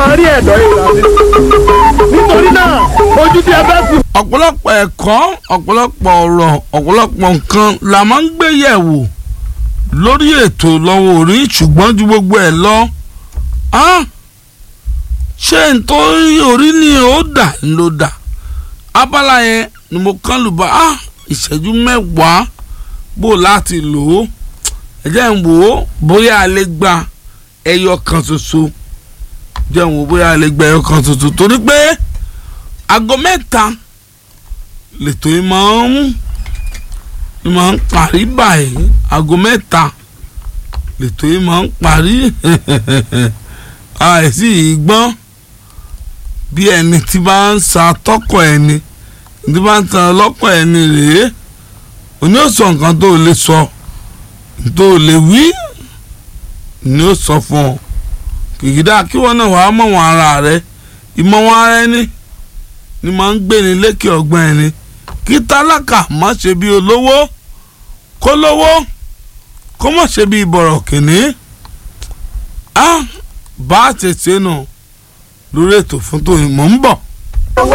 rí ẹ̀dọ̀ ìlànà nítorí náà ojú tí a bá fi ọ̀pọ̀lọpọ̀ ẹ̀kọ́ ọ̀pọ̀lọpọ̀ ọ̀rọ̀ ọ̀pọ̀lọpọ̀ nǹkan la máa ń gbé yẹ̀wò lórí ètò lọ́wọ́ orí ṣùgbọ́n ju gbogbo ẹ̀ lọ ah, ṣé nítorí orí ni ó dà ń ló dà abala yẹn ni mo kán lù bá ah, ìṣẹ́jú mẹ́wàá bò láti lò ó ẹ jẹ́ ń wò ó bóyá a lè gba ẹyọ kan ṣoṣo jẹ́ ń wò ó bóyá a lè gba ẹyọ kan ṣoṣo torí pé aago mẹ́ta lètò yìí máa ń yìí máa ń parí báyìí aago mẹ́ta lètò yìí máa ń parí àìsí ìgbọ́n bí ẹni tí bá ń sa tọkọ ẹni tí bá ń tan ọlọ́kọ̀ ẹni rèé òní ò sọ nǹkan tó lè sọ tó lè wí ni ó sọ fún ọ kìkìdá kí wọn náà wàá mọ̀ wọn ara rẹ ìmọ̀ wọn ara ẹni ni máa ń gbéni lékè ọgbọ́n ẹni kí tálákà má ṣe bí olówó kó lówó kó má ṣe bí bọ̀rọ̀ kìnní á bá a ṣe ṣe nù lórí ètò fún tòun mò ń bọ̀.